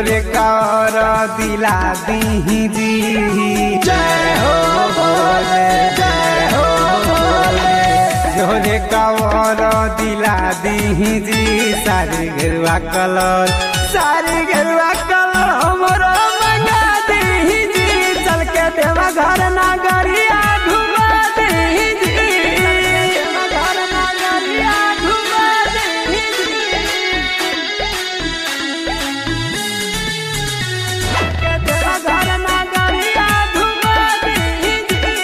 जोरे कर दिला दी जी जय हो भोले जय हो भोले जोरे कर दिला दी जी सारी गेरुआ कलर सारी गेरुआ कलर हमरो मंगा दी जी चल के देवा घर नगरिया घुमा दी जी देवा घर नगरिया घुमा दी के देवा घर नगरिया घुमा दी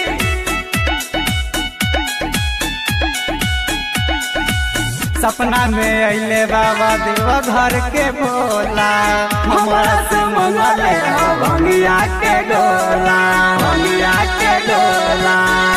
सपना में अइले बाबा देवा घर के भोला हमारा से मंगले हो भंगिया के डोला भंगिया के डोला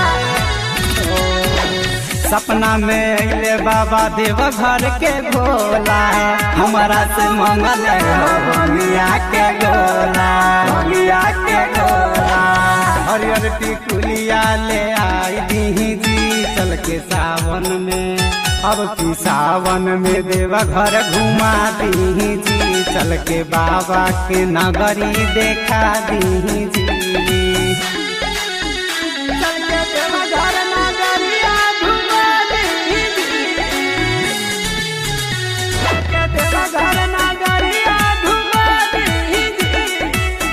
सपना में अइले बाबा देवा घर के भोला हमारा से मंगले हो भंगिया के डोला भंगिया के डोला हरियर टिकुलिया ले आई दी जी चल के सावन में अब की सावन में देवा घर घुमा दी जी चल के बाबा के नगरी देखा दी जी चल के देवा घर नगरिया घुमा दी जी चल के देवा घर नगरिया घुमा दी जी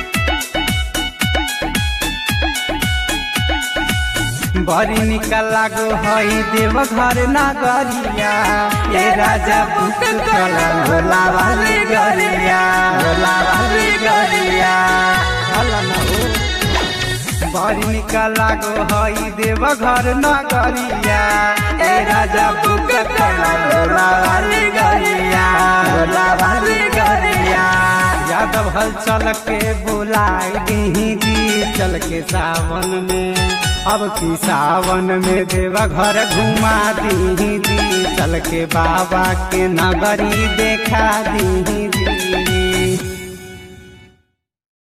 बड़ी निकल लागो हई देव घर नगरिया ये राजा पुत कल भोला वाली गरिया भोला वाली गरिया भला न हो। बड़ी निकल लागो हई देव घर नगरिया ए राजा पुत कल भोला वाली गरिया भोला वाली गरिया यादव हल चल के बुलाई दी जी चल के सावन में अब की सावन में देवा घर घुमा दी जी चल के बाबा के नगरी देखा दी जी